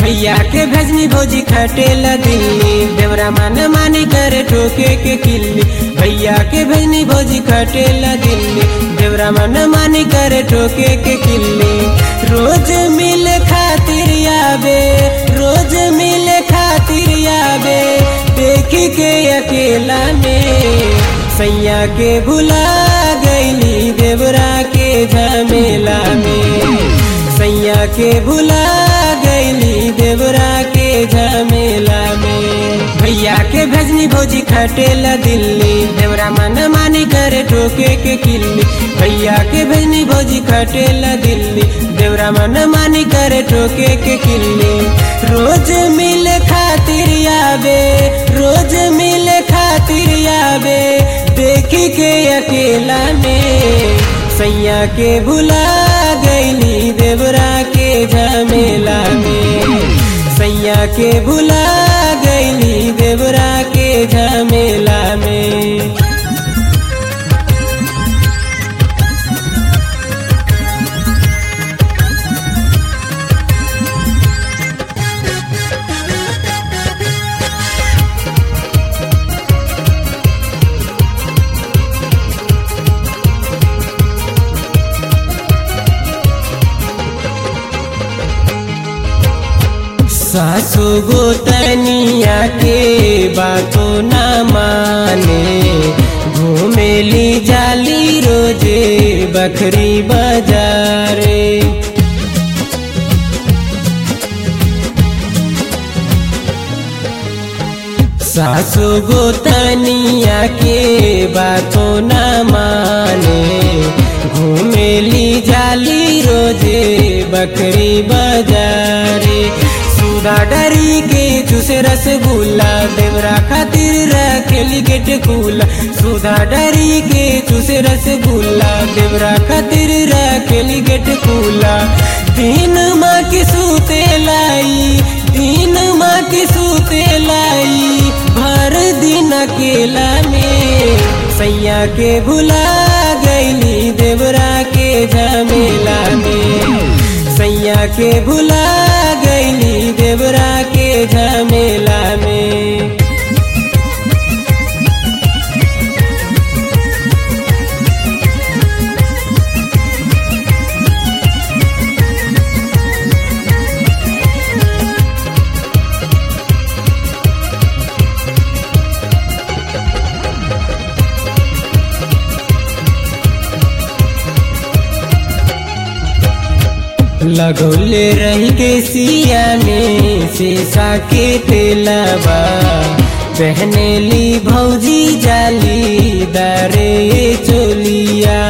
भैया के भेजनी भौजी खटेला दिल्ली देवरा मन मानी करे ठोके के किल्ली भैया के भेजनी भौजी खटेला दिल्ली देवरा मन मानी करे ठोके के किल्ली रोज मिल खातिर आबे रोज मिल खातिर आबे देखी के अकेला में सैया के भुला गईली देवरा के झमेला में सैया के भुला गईली देवरा के झमेला में भैया के भेजनी भौजी खटेला दिल्ली देवरा मन मानी करे ठोके के किल्ली भैया के भेजनी भौजी खटेला दिल्ली देवरा मन मानी करे ठोके के किल्ली रोज मिल खातिर आबे रोज मिल खातिर आबे देखी के अकेला में सैया के भुला गईली देवरा के झमेला में सैया के भुला गईली देवरा के झमेला में सासु गोतनिया के बातों न माने घूमेली जाली रोजे बकरी बाजारे सासु गोतनिया के बातों न माने घूमेली जाली रोजे बकरी बाजारे सुधा डरी के चूसे रसगुल्ला देवरा खातिर रखेली गेट कूला सुधा डरी के चूसे रसगुल्ला देवरा खातिर रखेली गेट कूला तीन माँ की सूते लाई तीन माँ की सूते लाई भर दिन अकेला में सैया के भुला गईली देवरा के झमेला में सैया के भुला गईली देवरा के झमेला में लगौले रही के सिया में शीशा के तेलबा पहने ली भौजी जाली दारे चोलिया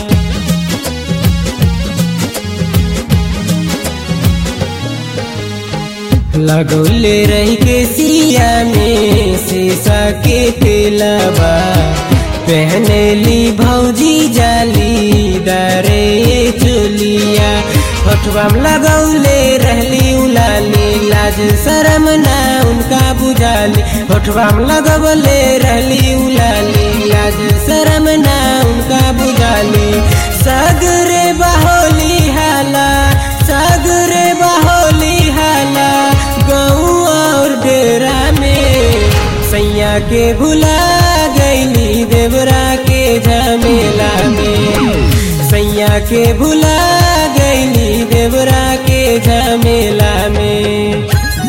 लगौले रही के सिया में शीशा के तेलबा पहने ली भौजी जाली दारे चोलिया होठवा में लगौले रहली उलाली लाज शरम ना उनका बुझाली होठवा में लगौले रहली उलाली लाज शरम ना उनका बुझाली सगरे बहोली हाला सगरे बहोली हाला गऊ और डेरा में सैया के भुला गईली देवरा के झमेला में सैया के भुला गईली देवरा के झमेला में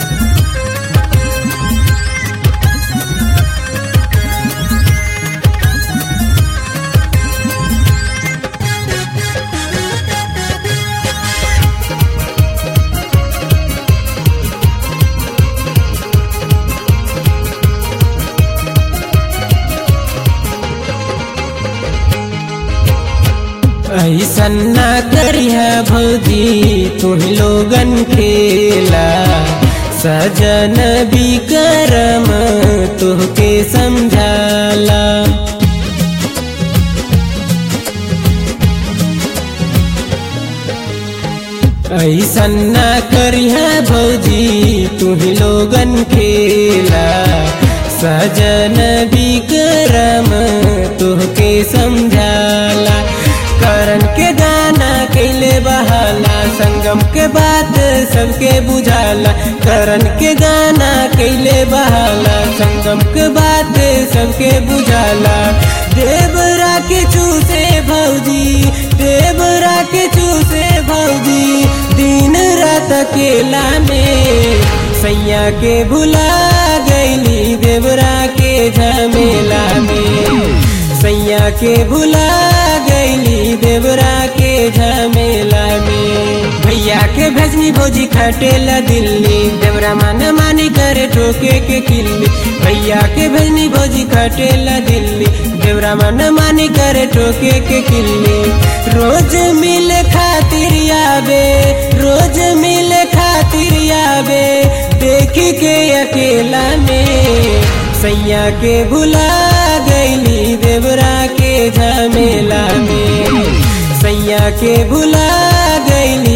ऐसन ना करिह भौजी तुम लोगन खेला सजन विक्रम तुहके समझाला ऐसन ना करिह भौजी तुम लोगन खेला सजन विक्रम तुहके समझाला करन के गाना कैल कैले बहाला संगम के बात सबके बुझाला करण के गाना कैले बहाला संगम के बात सबके बुझाला देवरा के चूसे भौजी देवरा के चूसे भौजी दिन रात अकेला में सैया के भुला गईली देवरा के झमेला में सैया के भुला गईली देवरा के झमेला में भैया के भेजनी भोजी खटेला दिल्ली देवरा मन मानी करे ठोके के किल्ली भैया के भेजनी भोजी खटेला दिल्ली देवरा मन मानी करे ठोके के किल्ली रोज मिल खातिर आवे रोज मिल खातिर आवे देखी के अकेला में सैया के भुला गईली देवरा के झमेला में सैया के भुला गईली